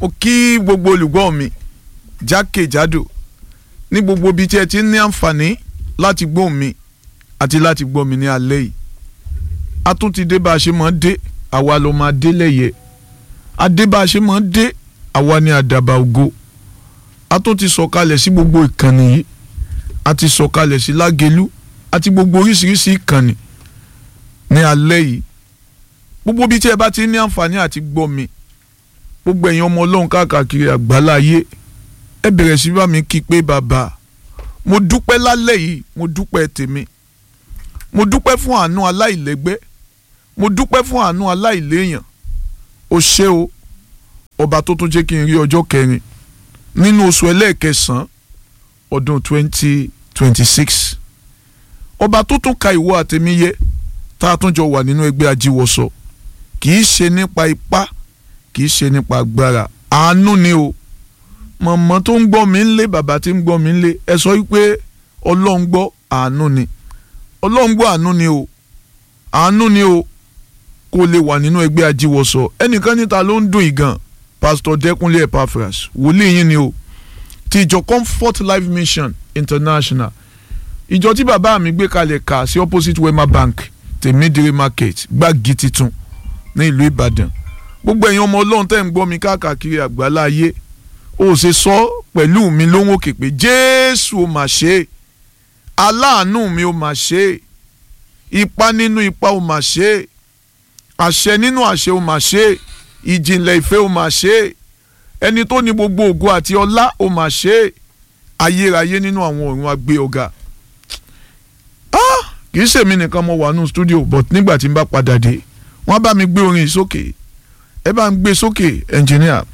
mo kí gbogbo olùgbọ́ mi jákèjádò ní gbogbo ibi tí ẹ ti ní àǹfààní láti gbọ́ mi àti láti gbọ́ mi ní alẹ́ yìí a tún ti dé bá a ṣe máa dé àwa ló máa dé lẹ́yẹ a dé bá a ṣe máa dé àwa ní àdàbà ògo a tún ti sọ̀kalẹ̀ sí gbogbo ìkànnì yìí a ti sọ̀kalẹ̀ sí lágẹ̀lú àti gbogbo oríṣiríṣi ìkànnì ní alẹ́ yìí gbogbo ibi tí ẹ bá ti ní àǹfààní àti gbọ́ mi gbogbo ẹ̀yin ọmọ ọlọ́run káàkiri àgbáláyé ẹ bẹ̀rẹ̀ sí bá mi kí pé bàbá mo dúpẹ́ lálẹ́ yìí mo dúpẹ́ tèmi mo dúpẹ́ fún àánú aláìlẹ́gbẹ́ mo dúpẹ́ fún àánú aláìléèyàn o ṣé o ọba tó tún jẹ́ kí n rí ọjọ́ kẹrin nínú oṣù ẹlẹ́ẹ̀kẹsàn-án ọdún twenty twenty six ọba tó tún ka ìwọ àtẹ̀mí yẹ tá a tún jọ wà nínú ẹgbẹ́ ajíwọ̀sọ kì í ṣe nípa ipá kì í ṣe nípa agbára àánú ni o mọ̀mọ́ tó ń gbọ́ mi ń lé bàbá tí ń gbọ́ mi ń lé ẹ sọ wípé ọlọ́run gbọ́ àánú ni ọlọ́run gbọ́ àánú ni o àánú ni o kó lè wà nínú ẹgbẹ́ ajíwọ̀sọ ẹnìkan níta ló ń dùn ìgàn pásítọ̀ dẹ́kunlé epaphras wòlíì yín ni o ti ìjọ comfort life mission international ìjọ tí bàbá mi gbé kalẹ̀ kà sí opposite wema bank tèmídìrí market gbági titun ní ìlú ìbàdàn gbogbo ẹ̀yin ọmọ ọlọ́run tẹ́ ń gbọ́ mi káàkiri àgbáláyé ó ṣe sọ pẹ̀lú mi lóhùn òkè pé jésù ó mà ṣe é aláàánú mi ó mà ṣe é ipá nínú ipá ó mà ṣe é àṣẹ nínú àṣẹ ó mà ṣe é ìjìnlẹ̀ ìfẹ́ ó mà ṣe é ẹni tó ní gbogbo ògo àti ọlá ó mà ṣe é ayérayé nínú àwọn ọ̀run agbé ọ̀gá kì í ṣèmi nìkan mo wà nù studio but nígbà tí n bá padà dé wọ́n bá mi gbé orin yìí sókè ẹ bá ń gbé sókè ẹnjìníà.